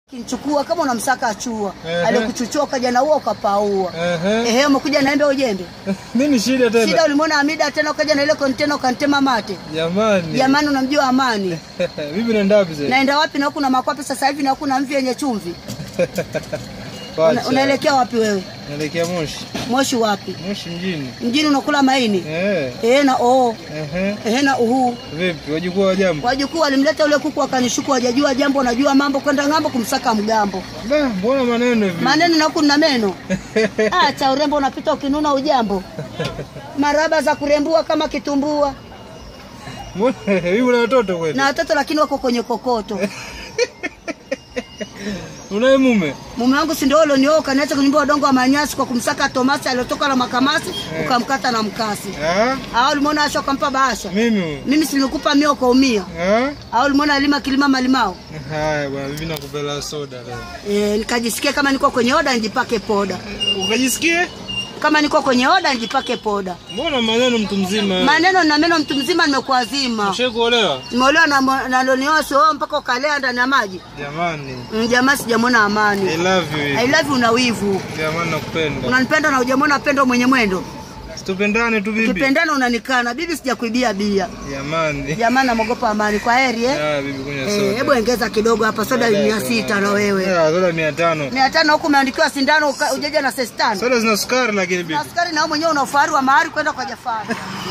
Kinchukua kama unamsaka achua. Ehe. Alikuchuchua ukaja na uo ukapaua. Ehe. Ehe, umekuja na embe ujembe. Nini shida tena? Shida ulimwona Hamida tena ukaja na ile kontena ukantema mate. Jamani. Jamani unamjua Amani. Vipi naenda wapi sasa? Naenda wapi na huku na makwapi sasa hivi na huku na mvi yenye chumvi. Pacha. Una, unaelekea wapi wewe? Naelekea Moshi. Moshi wapi? Moshi mjini. Mjini unakula maini? Eh. Eh na oo. Ehe. Eh na uhu. Vipi? Wajukuu wa jambo? Wajukuu walimleta ule kuku akanishuku wajajua jambo wanajua mambo kwenda ng'ambo kumsaka mgambo. Da, mbona maneno hivi? Maneno na huku na meno. Acha urembo unapita ukinuna ujambo. Maraba za kurembua kama kitumbua. Mbona hivi una watoto kweli? Na watoto lakini wako kwenye kokoto. Unaye mume? Mume wangu si ndio ulionioa ukaniacha kunyumba udongo wa manyasi kwa kumsaka Tomasi aliyotoka na makamasi ukamkata na mkasi. Ah? Au ulimuona Asha ukampa bahasha? Mimi huyu. Mimi si nilikupa mio ukaumia. Ah? Au ulimuona alima kilima malimao? Haya bwana, mimi nakupela soda leo. E, nikajisikia kama niko kwenye oda nijipake poda. Ukajisikie? Kama niko kwenye oda nijipake poda. Mbona maneno mtu mzima? Maneno na meno mtu mzima nimekuazima. Ushawahi kuolewa? Nimeolewa na mo- na lonioa sio mpaka ukalea ndani ya maji. Jamani. Mm, Jamaa sijamwona I amani. love you. I love you na wivu. Jamani nakupenda. Unanipenda na hujamwona pendo mwenye mwendo. Tupendane tu bibi. Kipendana unanikana. Bibi sijakuibia bia. Jamani. Jamani namogopa amani. Kwa heri eh. Ya bibi kunywa Eh, soda. Hebu ongeza kidogo hapa soda mia sita na wewe. Ya, soda 500. Mia tano huku umeandikiwa sindano uka- ujaja na sestano. Soda zina sukari lakini bibi. Askari na wewe mwenyewe una ufahari wa mahari kwenda kwa Jafari.